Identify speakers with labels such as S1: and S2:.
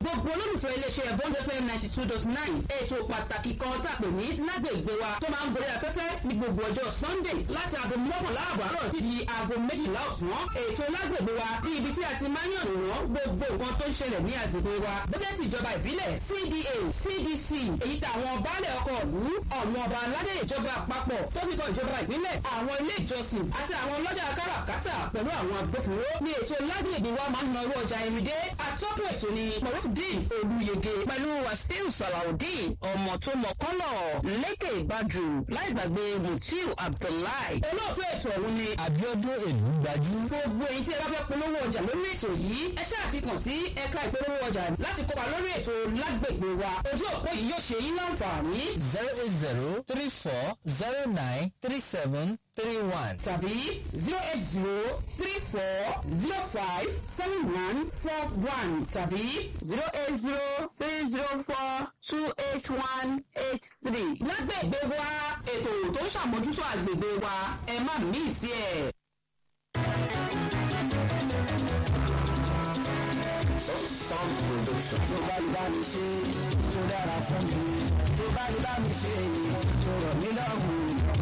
S1: gbogbo olólùfẹ́ iléeṣẹ́ bond fm ninety two dot nine ètò pàtàkì kan tàpé ní lágbègbè wa tó máa ń gorí afẹ́fẹ́ ní gbogbo ọjọ́ sunday láti aago mọ́kànlá àbọ̀ àárọ̀ sí di aago méjìlá ọ̀sán ètò lágbègbè wa ní ibi tí a ti máa ń yàn wọ́n gbogbo nǹkan tó ń ṣẹlẹ̀ ní agbègbè wa bójẹ́ ti ìjọba ìbílẹ̀ cda cdc èyí tàwọn baálẹ̀ ọkọ̀ ìlú ọ̀wọ́n ọba aládé ìjọba àpapọ̀ tó fi kan ìjọba ìbílẹ̀ àwọn ilé ìjọsìn àti àwọn ọlọ́jà káràkátà pẹ̀lú àwọn agbófinró ní ètò lágbègbè wa máa ń na owó ọjà ìrìndé atọ́kùn ètò ni morufdin olùyege pẹ̀lú wasiu salawudeen ọmọ tó mọ kọ́lọ̀ lékè ìbàdù láì gbàgbé mutiu abdullahi olóòtú ètò ọ̀hún ni
S2: abiodun èlú gbajú.
S1: gbogbo èyí tí ẹ bá fẹ́ polówó ọjà lórí ètò yìí ẹ ṣáà ti kàn sí ẹ̀ka ìpolówó ọjà láti kópa lórí ètò lágbègbè wa ojú òpó yìí yóò ṣe yín láǹfààní
S2: zero eight zero three four zero nine three seven three one.
S1: tàbí zero eight zero three four zero five seven one four one tàbí zero eight zero three zero four two eight one eight three. lágbègbè wa ètò tó ń ṣàmójútó àgbègbè wa ẹ má mí sí ẹ.
S3: sound production. tó bá lè bá mi ṣe tó dára fún mi tó bá lè bá mi ṣe tó rọ̀ mí lọ́rùn